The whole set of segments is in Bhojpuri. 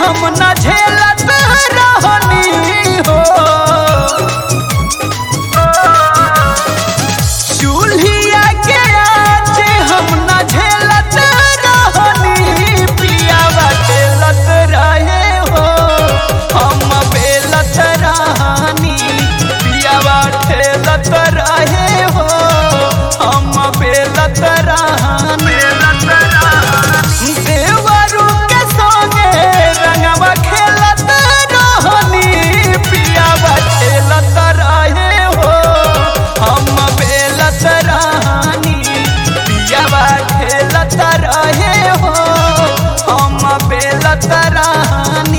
हम न झेलत रहनी हो चूल्हिया के आँच हम न झेलत रहनी पियावा झेलत रहे हो हम बेलत रहनी पियावा ठेलत रहे हो हम बेलत रहनी देवरू के संगे रंगवा खेलत रहनी पियावा खेलत रहे हो हम बेलत रहनी पियावा खेलत रहे हो हम बेलत रहनी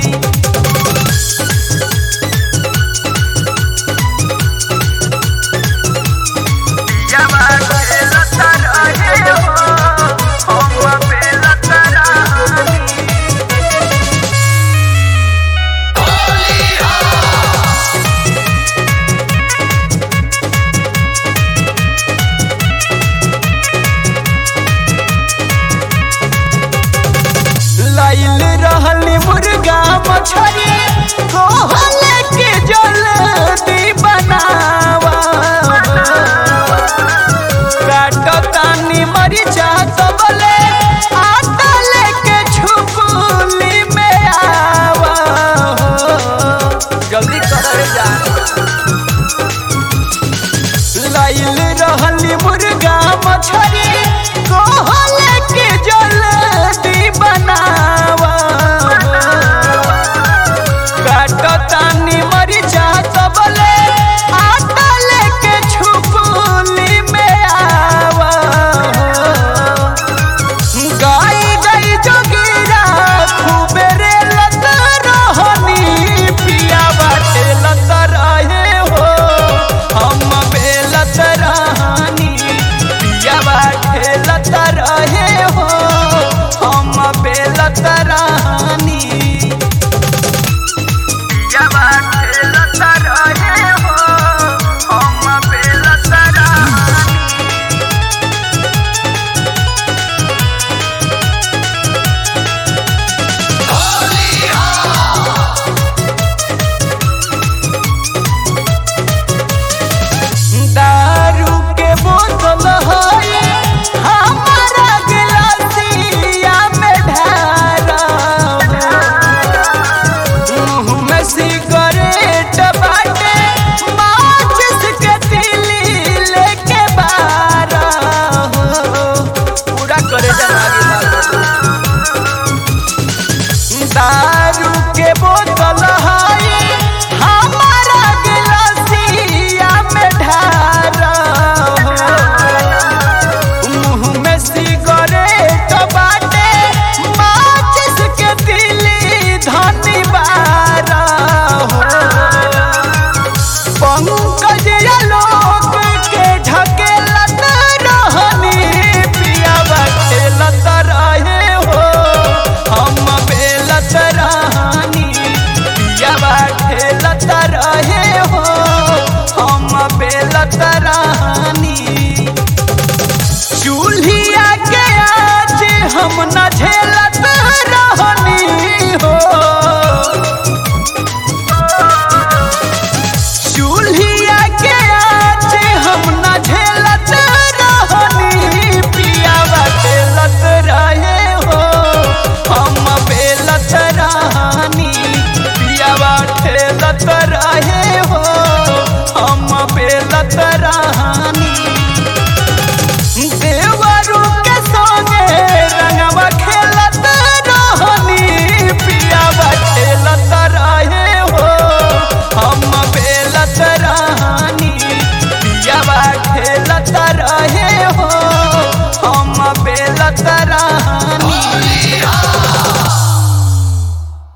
लाइल रहली मुर्गा मछरी कहले के जल्दी बनावा काटतानी मरिचा तबले आटा लेके छुपुली में आवा जल्दी कर जा लाइल रहली मुर्गा मछरी कहले